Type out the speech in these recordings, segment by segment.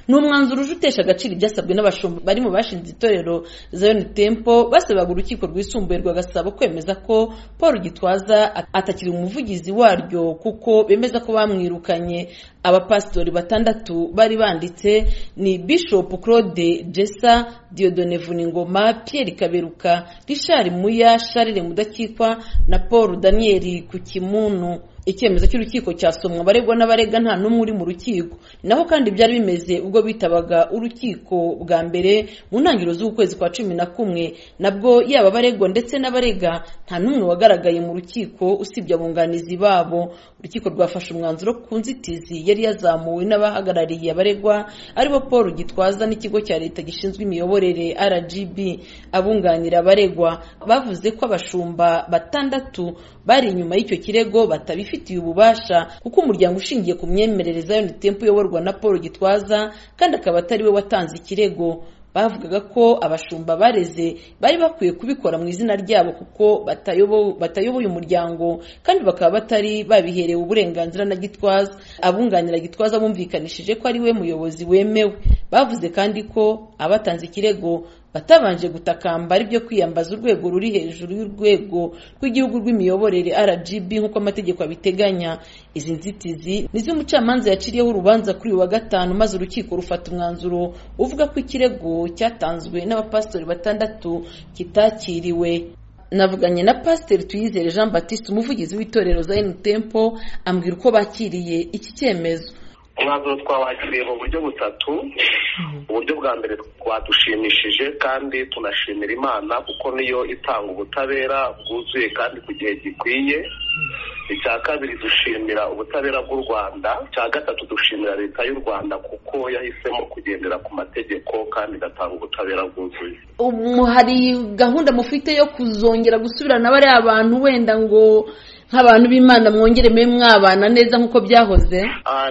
ni umwanzuro uje utesha agaciro ibyasabwe n'abashumba bari mu bashinze itorero Zion Temple basabaga urukiko rwisumbuye rwagasaba kwemeza ko Paul Gitwaza atakiri umuvugizi waryo kuko bemeza ko bamwirukanye abapasitori batandatu bari banditse ni Bishop Claude Jessa Diodone Vuningoma Pierre Kaberuka Richard Muya Charles Mudakikwa na Paul Daniel Kukimunu icyemezo cy'urukiko cyasomwa abaregwa n'abarega nta n'umwe uri mu rukiko naho kandi byari bimeze ubwo bitabaga urukiko bwa mbere mu ntangiriro z'ukwezi kwa cumi na kumwe nabwo yaba abaregwa ndetse n'abarega nta n'umwe wagaragaye mu rukiko usibye abunganizi babo urukiko rwafashe umwanzuro ku nzitizi yari yazamuwe n'abahagarariye abaregwa aribo paul gitwaza n'ikigo cya leta gishinzwe imiyoborere rgb abunganira abaregwa bavuze ko abashumba batandatu bari inyuma y'icyo kirego batabifite ubifitiye ububasha kuko umuryango ushingiye ku myemerereza ya tempo uyoborwa na paul gitwaza kandi akaba atari we watanze ikirego bavugaga ko abashumba bareze bari bakwiye kubikora mu izina ryabo kuko batayoboye umuryango kandi bakaba batari babiherewe uburenganzira na gitwaza abunganira gitwaza bumvikanishije ko ari we muyobozi wemewe bavuze kandi ko abatanze ikirego batabanje gutakamba ari byo kwiyambaza urwego ruri hejuru y'urwego rw'igihugu rw'imiyoborere rgb nk'uko amategeko abiteganya izi nzitizi nizo umucamanza yaciriyeho urubanza kuri uyu wa gatanu maze urukiko rufata umwanzuro uvuga ko ikirego cyatanzwe n'abapasitori batandatu kitakiriwe navuganye na pasiteri tuyizere jean batiste umuvugizi w'itorero za tempo ambwira uko bakiriye iki cyemezo umwanzuro twawakiriye mu buryo butatu uburyo bwa mbere twadushimishije kandi tunashimira imana kuko niyo itanga ubutabera bwuzuye kandi ku gihe gikwiye icya kabiri dushimira ubutabera bw'u rwanda icya gatatu dushimira leta y'u rwanda kuko yahisemo kugendera ku mategeko kandi igatanga ubutabera bwuzuye ubu hari gahunda mufite yo kuzongera gusubirana bariya bantu wenda ngo nk'abantu b'imana mwongere mube mwabana neza nk'uko byahoze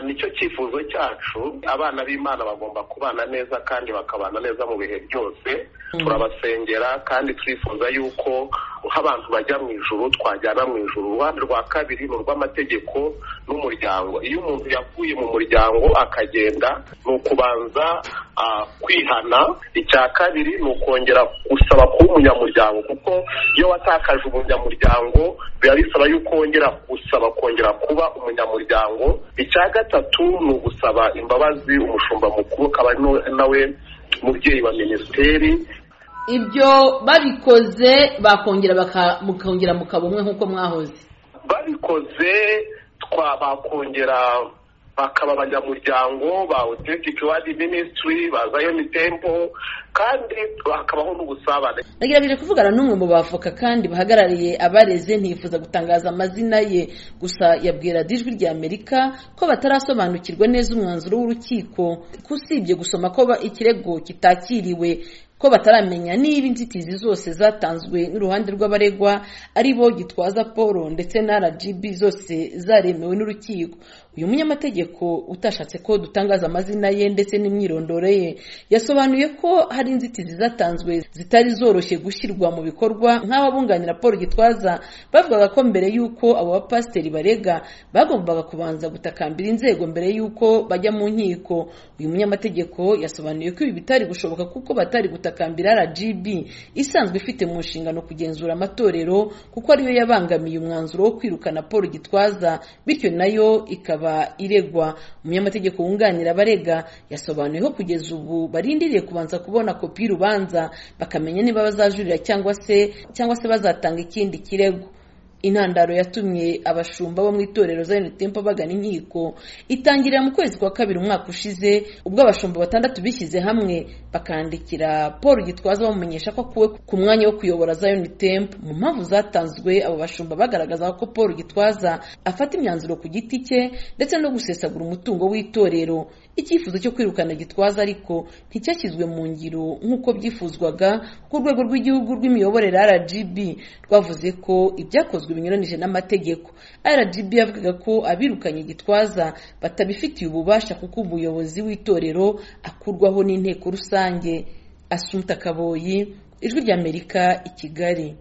nicyo cyifuzo cyacu abana b'imana bagomba kubana neza kandi bakabana neza mu bihe byose turabasengera kandi turifuza yuko abantu bajya mu ijoro twajyana mu ijoro uruhande rwa kabiri ni urw'amategeko n'umuryango iyo umuntu yavuye mu muryango akagenda ni ukubanza kwihana icya kabiri ni ukongera gusaba kuba umunyamuryango kuko iyo watakaje umunyamuryango biba bisaba yuko wongera gusaba kongera kuba umunyamuryango icya gatatu ni ugusaba imbabazi umushumba mukuru akaba nawe mubyeyi wa minisiteri ibyo babikoze bakongera mukongera mukaba umwe nk'uko mwahoze babikoze bakongera bakaba abanyamuryango ba otenitike wadi minisitiri ba zayoni tempo kandi hakabaho n'ubusabane nagerageje kuvugana n'umwe mu bavoka kandi bahagarariye abareze ntifuza gutangaza amazina ye gusa yabwira dijwi rya amerika ko batarasobanukirwa neza umwanzuro w'urukiko ko usibye gusoma ko ikirego kitakiriwe ko bataramenya niba inzitizi zose zatanzwe n'uruhande rw'abaregwa ari bo gitwaza paul ndetse na rgb zose zaremewe n'urukiko uyu munyamategeko utashatse ko dutangaza amazina ye ndetse n'imyirondoro ye yasobanuye ko hari inzitizi zatanzwe zitari zoroshye gushyirwa mu bikorwa nk'ababunganira paul gitwaza bavugaga ko mbere y'uko abo bapasiteri barega bagombaga kubanza gutakambira inzego mbere y'uko bajya mu nkiko uyu munyamategeko yasobanuye ko ibi bitari gushoboka kuko batari gutakambira gutakambira rgb isanzwe ifite mu nshingano kugenzura amatorero kuko ariyo yabangamiye umwanzuro wo kwirukana paul gitwaza bityo nayo ikaba iregwa umunyamategeko wunganira abarega yasobanuye ko kugeza ubu barindiriye kubanza kubona kopi y'urubanza bakamenya niba bazajurira cyangwa se cyangwa se bazatanga ikindi kirego intandaro yatumye abashumba bo mu itorero za tempo bagana inkiko itangirira mu kwezi kwa kabiri umwaka ushize ubwo abashumba batandatu bishyize hamwe bakandikira paul gitwaza bamumenyesha ko akuwe ku mwanya wo kuyobora za tempo mu mpamvu zatanzwe abo bashumba bagaragaza ko paul gitwaza afata imyanzuro ku giti cye ndetse no gusesagura umutungo w'itorero icyifuzo cyo kwirukana gitwaza ariko nticyashyizwe mu ngiro nk'uko byifuzwaga ku rwego rw'igihugu rw'imiyoborere rgb rwavuze ko ibyakozwe binyuranyije n'amategeko rgb yavugaga ko abirukanye gitwaza batabifitiye ububasha kuko umuyobozi w'itorero akurwaho n'inteko rusange asumta kaboyi ijwi ry'amerika i kigali